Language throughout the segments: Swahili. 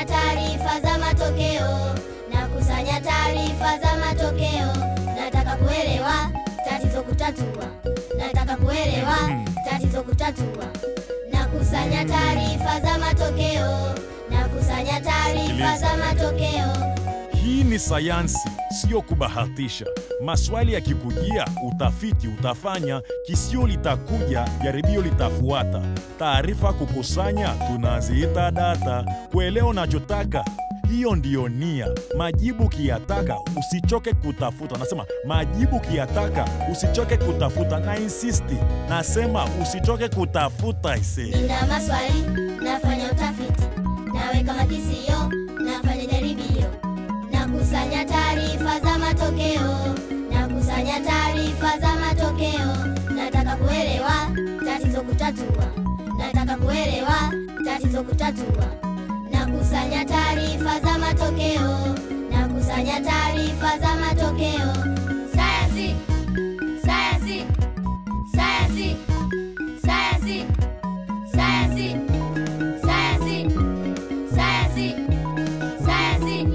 Nakusanya taarifa za matokeo, nakusanya taarifa za matokeo. Nataka kuelewa tatizo kutatua, nataka kuelewa tatizo kutatua. Nakusanya taarifa za matokeo, nakusanya taarifa za matokeo. Hii ni sayansi, sio kubahatisha. Maswali yakikujia, utafiti utafanya, kisio litakuja, jaribio litafuata. Taarifa kukusanya, tunaziita data. Kuelewa unachotaka, hiyo ndiyo nia. Majibu kiyataka, usichoke kutafuta. Nasema majibu kiyataka, usichoke kutafuta. Na insisti, nasema usichoke kutafuta ise. Nina maswali, nafanya utafiti, naweka makisio, nafanya jaribio, nakusanya taarifa za matokeo, nakusanya taarifa za matokeo. Nataka kuelewa tatizo kutatua, nataka kuelewa tatizo kutatua. Nakusanya taarifa za matokeo, nakusanya taarifa za matokeo. Sayansi, sayansi, sayansi, sayansi. Sayansi, sayansi, sayansi, sayansi.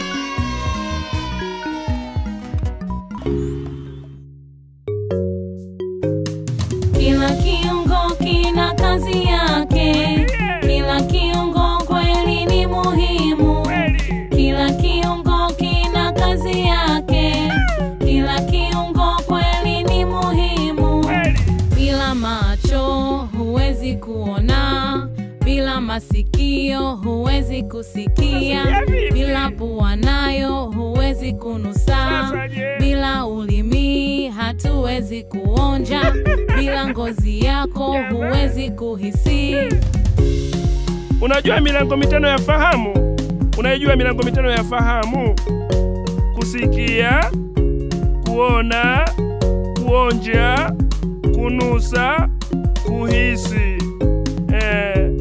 Kila kiungo kina kazi yake, kila kiungo kweli ni muhimu. Kila kiungo kina kazi yake, kila kiungo kweli ni muhimu. Bila macho huwezi kuona, bila masikio huwezi kusikia, bila pua nayo huwezi kunusa, bila ulimi hatuwezi kuonja, bila ngozi yako huwezi kuhisi. Unajua milango mitano ya fahamu? Unaijua milango mitano ya fahamu? Kusikia, kuona, kuonja, kunusa, kuhisi. Eh.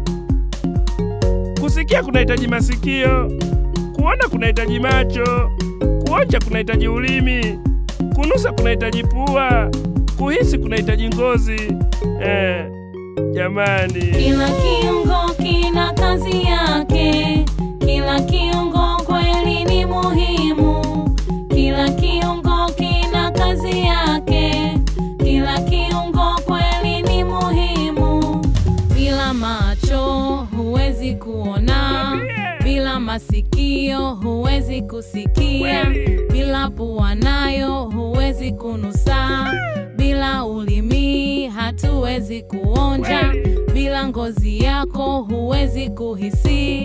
Kusikia kunahitaji masikio, kuona kunahitaji macho, kuonja kunahitaji ulimi, kunusa kunahitaji pua, kuhisi kunahitaji ngozi. Eh. Jamani. Kila kiungo kina kazi yake, kila kiungo kweli ni muhimu. Kila kiungo kina kazi yake, kila kiungo kweli ni muhimu. Bila macho huwezi kuona, bila masikio huwezi kusikia, bila pua nayo huwezi kunusa, bila ulimi hatuwezi kuonja, bila ngozi yako huwezi kuhisi.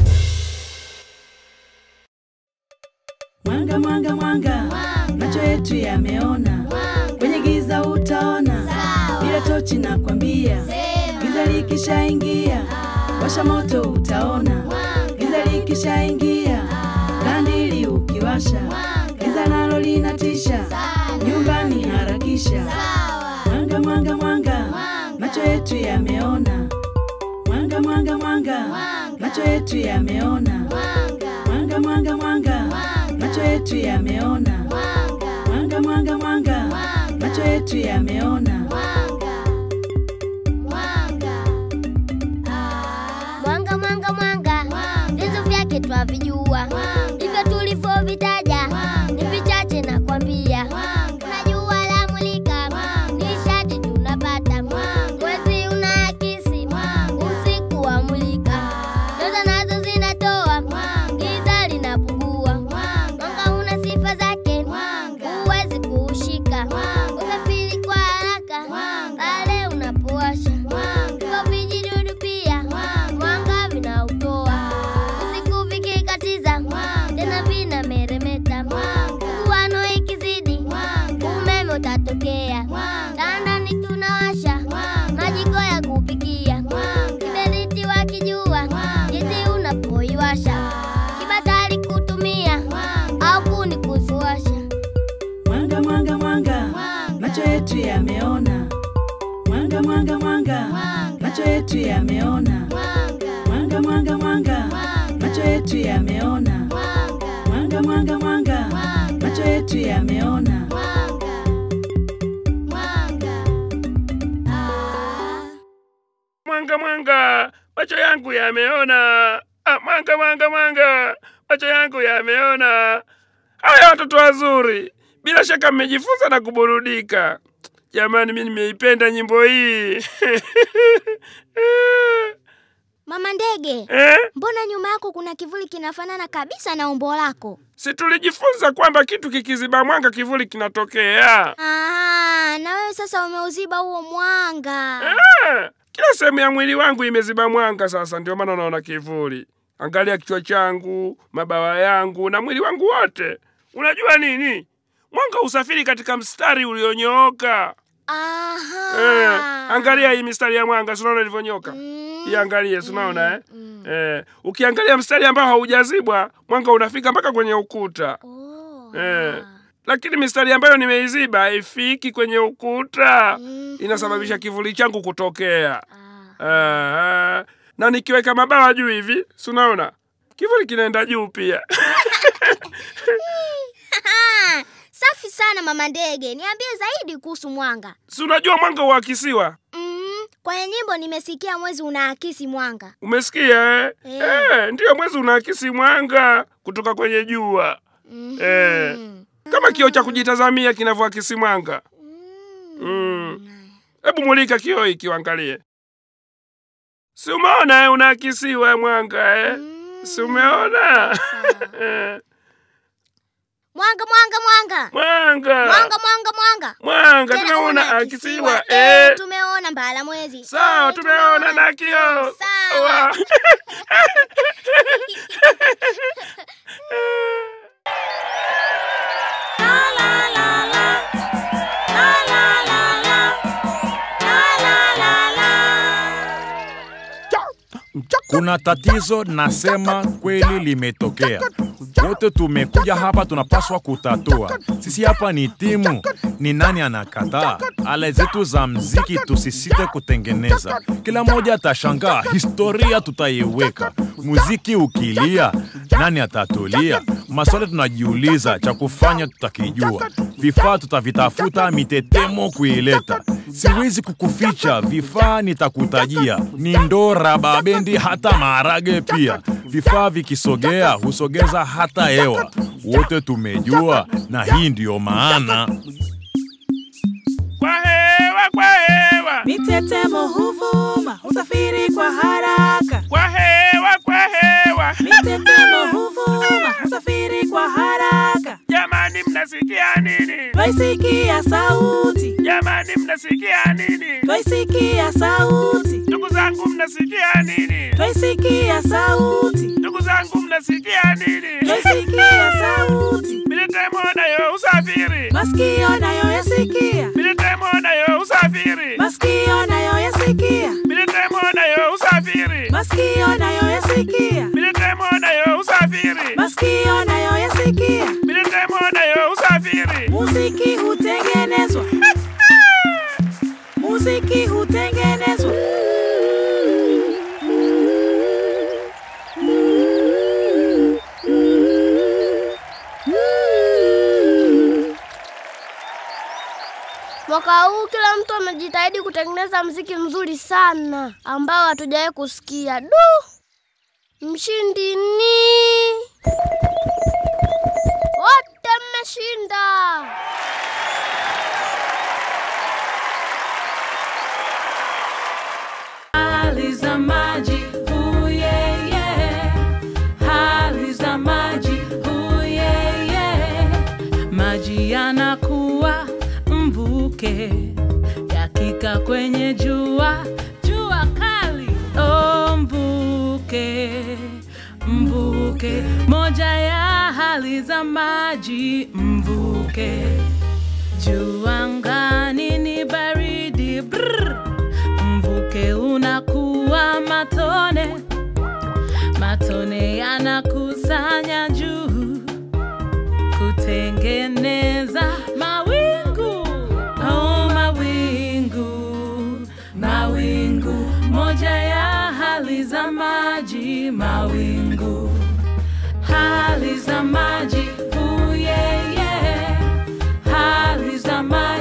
Mwanga, mwanga, mwanga, macho yetu yameona, kwenye giza utaona, bila tochi nakwambia, giza likishaingia, washa moto utaona, giza likishaingia, kandili ukiwasha, giza nalo linatisha, nyumbani harakisha. Mwanga, mwanga, mwanga, macho yetu yameona, mwanga, mwanga, mwanga, macho yetu yameona, mwanga, mwanga, mwanga, macho yetu yameona, mwanga, mwanga, mwanga, macho yetu yameona. Mwanga, mwanga, mwanga, vyanzo vyake twavijua, ndivyo tulivyovitaja, ni vichache nakwambia. Kuna jua la mulika, nishati tunapata, mwezi unaakisi, usiku wa mulika, nyota nazo zinatoa, giza linapungua. Mwanga una sifa zake, huwezi kuushika, usafiri kwa haraka pale unapowasha, hivyo vijidudu pia mwanga vinautoa, usiku vikikatiza tena vinameremeta, mguano ikizidi umeme utatokea, ndani tunawasha majiko ya kupikia, kiberiti wakijua jinsi unapoiwasha, kibatari kutumia au kuni kuziwasha. Mwanga, mwanga, mwanga, macho yetu yameona, mwanga, mwanga, mwanga, macho yetu yameona, mwanga, mwanga, mwanga, macho yetu yameona, mwanga, mwanga, mwanga, macho yetu yameona. Mwanga, mwanga, macho yangu yameona. Ah, mwanga mwanga mwanga, macho yangu yameona. Haya watoto wazuri, bila shaka mmejifunza na kuburudika. Jamani, mimi nimeipenda nyimbo hii Mama ndege, eh? mbona nyuma yako kuna kivuli kinafanana kabisa na umbo lako? Si tulijifunza kwamba kitu kikiziba mwanga kivuli kinatokea. Aha, na wewe sasa umeuziba huo mwanga. Ah, kila sehemu ya mwili wangu imeziba mwanga sasa, ndio maana unaona kivuli. Angalia kichwa changu, mabawa yangu na mwili wangu wote. Unajua nini? Mwanga usafiri katika mstari ulionyooka. Aha. Eh, angalia hii mistari ya mwanga, si unaona ilivyonyoka? Mm. Iangalie, si unaona eh? Eh, ukiangalia mstari ambao haujazibwa, mwanga unafika mpaka kwenye ukuta. Oh. Eh. Lakini mistari ambayo nimeiziba haifiki kwenye ukuta. Mhm. Inasababisha kivuli changu kutokea. Ah. Ah, na nikiweka mabawa juu hivi, si unaona kivuli kinaenda juu pia. Ah, Safi sana mama ndege, niambie zaidi kuhusu mwanga. si unajua mwanga huakisiwa? Mm, kwenye nyimbo nimesikia mwezi unaakisi mwanga. Umesikia eh? Eh. Eh, ndiyo mwezi unaakisi mwanga kutoka kwenye jua Mhm. Eh. kama kioo cha kujitazamia kinavyoakisi mwanga. Mm. Mm. Hebu mulika kioo hiki uangalie, si umeona eh, unaakisiwa mwanga eh? Mm. si umeona Sawa. Eh, Mwanga mwanga mwanga. mwanga Mwanga mwanga mwanga. mwanga Tena tumeona unaakisiwa. akisiwa Eh, eh. tumeona mbala mwezi. Sawa, Eh, tumeona na kioo. Sawa. Wa- Kuna tatizo nasema kweli limetokea. Wote tumekuja hapa tunapaswa kutatua. Sisi hapa ni timu, ni nani anakataa? Ala zetu za mziki tusisite kutengeneza. Kila mmoja atashangaa, historia tutaiweka. Muziki ukilia, nani atatulia? Maswali tunajiuliza, cha kufanya tutakijua. Vifaa tutavitafuta, mitetemo kuileta. Siwezi kukuficha, vifaa nitakutajia. Ni ndora, babendi, hata maharage pia. Vifaa vikisogea husogeza hata hewa. Wote tumejua, na hii ndiyo maana Kwa hewa, kwa hewa, Mitetemo huvuma, husafiri kwa haraka. kwa hewa, kwa hewa. Mitetemo huvuma, husafiri kwa haraka. Jamani, mnasikia nini? Twaisikia sauti, Jamani, mnasikia nini? twaisikia sauti, Ndugu zangu, mnasikia nini? twaisikia sauti, Ndugu zangu, mnasikia nini? twaisikia sauti. Mitetemo nayo usafiri, Masikio nayo yasikia, mitetemo nayo usafiri, masikio nayo yasikia, mitetemo nayo usafiri, masikio nayo yasikia, mitetemo nayo usafiri, masikio nayo yasikia. mitetemo nayo usafiri. Muziki hutengenezwa, muziki hutengenezwa. Mwaka huu kila mtu amejitahidi kutengeneza mziki mzuri sana ambao hatujawahi kusikia. Du! Mshindi ni wote mmeshinda. Hali za maji, huyeye. Hali za maji, huyeye. Maji yanakuwa mvuke, yakika kwenye jua, jua kali. Oh, mvuke, mvuke, moja ya hali za maji, mvuke. Juu angani ni baridi brr. Mvuke unakuwa matone, matone yanakusanya juu kutengeneza mawingu. Oh, mawingu, mawingu, moja ya hali za maji, mawingu, hali za maji, uyeye, hali za maji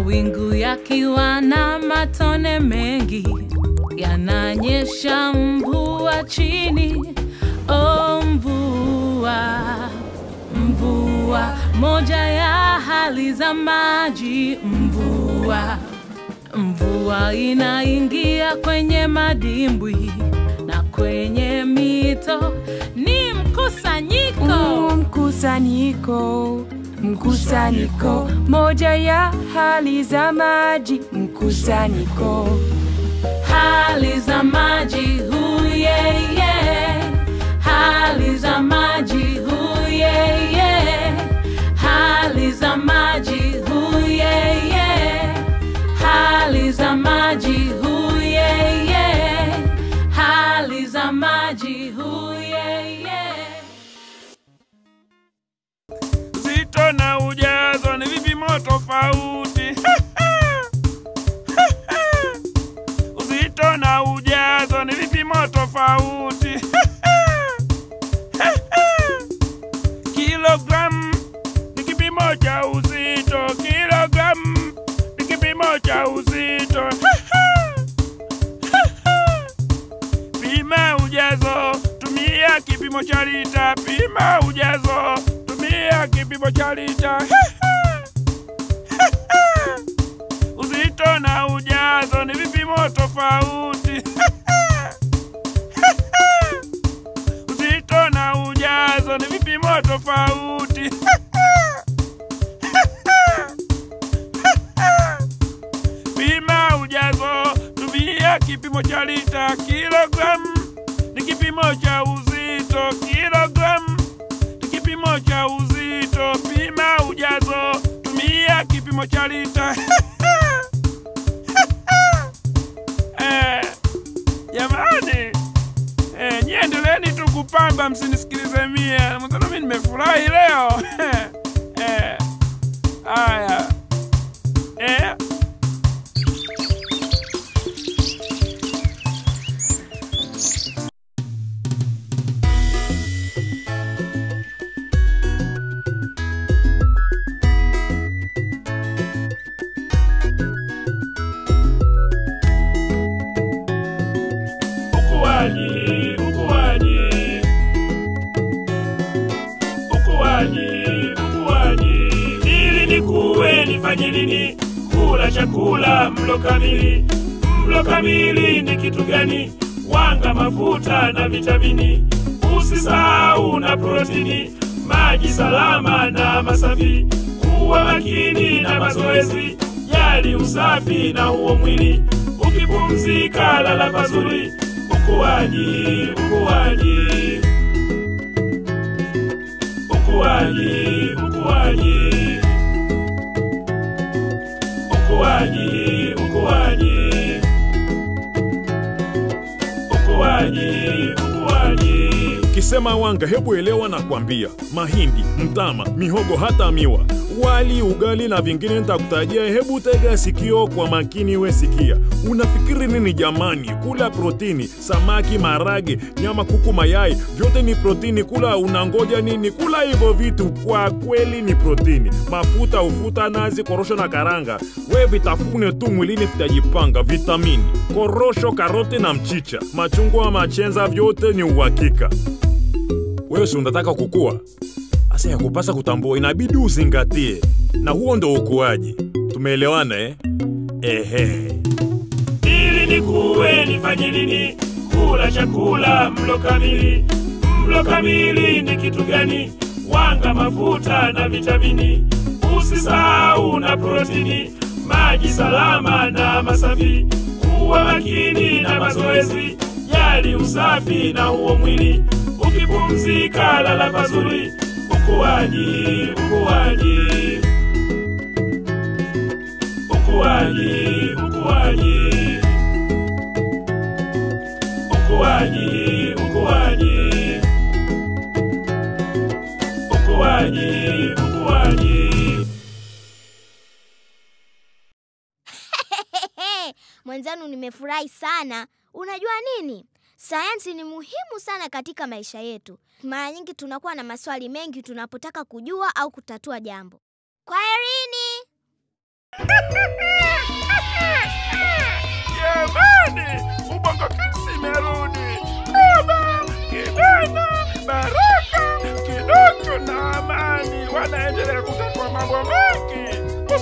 mawingu yakiwa na matone mengi yananyesha mvua chini. Oh, mvua, mvua, moja ya hali za maji. Mvua, mvua inaingia kwenye madimbwi na kwenye mito, ni mkusanyiko. Mkusanyiko, mkusanyiko, moja ya hali za maji. Mkusanyiko, hali za maji huyeye, hali za maji huyeye, hali za maji huyeye, hali za maji huyeye, hali za maji huyeye. Uzito na ujazo ni vipimo tofauti. Uzito na ujazo ni vipimo tofauti. Kilogramu ni kipimo cha uzito. Kilogramu ni kipimo cha uzito. Pima ujazo, tumia kipimo cha lita. Pima ujazo, tumia kipimo cha lita. Uzito na ujazo ni vipimo tofauti. Uzito na ujazo ni vipimo tofauti. Pima ujazo, tumia kipimo cha lita. Kilogramu ni kipimo cha uzito. Kilogramu ni kipimo cha uzito. Pima ujazo, tumia kipimo cha lita. Eh, Jamani, eh, nyie endeleeni tu kupamba, msinisikilize mie. Mwenzenu mimi nimefurahi leo. Eh, haya eh. Ukuaji, ukuaji, ukuaji, ukuaji. Ili nikuwe nifanye nini? Kula chakula mlo kamili. Mlo kamili ni kitu gani? Wanga, mafuta na vitamini. Usisahau na protini, maji salama na masafi. Kuwa makini na mazoezi, jali usafi na huo mwili. Ukipumzika lala pazuri. Ukuaji, ukuaji, ukuaji, ukuaji, ukuaji, ukuaji, ukuaji, ukuaji. Kisema wanga, hebu elewa na kwambia, mahindi, mtama, mihogo, hata miwa, wali, ugali na vingine nitakutajia. Hebu tega sikio kwa makini, we sikia. Unafikiri nini jamani? Kula protini, samaki, marage, nyama, kuku, mayai, vyote ni protini. Kula unangoja nini? Kula hivyo vitu, kwa kweli ni protini. Mafuta, ufuta, nazi, korosho na karanga, we vitafune tu, mwilini vitajipanga. Vitamini, korosho, karoti na mchicha, machungwa, machenza, vyote ni uhakika. Wewe si unataka kukua? Asa ya kupasa kutambua, inabidi uzingatie, na huo ndo ukuaji. Tumeelewana eh? Ehe. ili nikuwe nifanye nini? Kula chakula mlo kamili. Mlo kamili ni kitu gani? Wanga, mafuta na vitamini. Usisahau na protini, maji salama na masafi. Kuwa makini na mazoezi, jali usafi na huo mwili. Ukipumzika lala pazuri. Ukuaji, ukuaji, ukuaji, ukuaji, ukuaji, ukuaji, ukuaji, ukuaji. Mwenzanu, nimefurahi sana. Unajua nini? Sayansi ni muhimu sana katika maisha yetu. Mara nyingi tunakuwa na maswali mengi tunapotaka kujua au kutatua jambo. Kwaherini.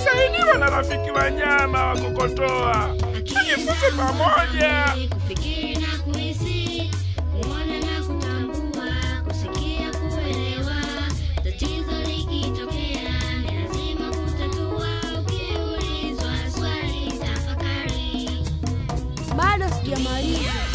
ukisaidiwa na rafiki wanyama wa kokotoa. Tujifunze pamoja. kufikiri na kuhisi, kuona na kutambua, kusikia, kuelewa. Tatizo likitokea ni lazima kutatua. Ukiulizwa swali, tafakari. Bado sijamaliza.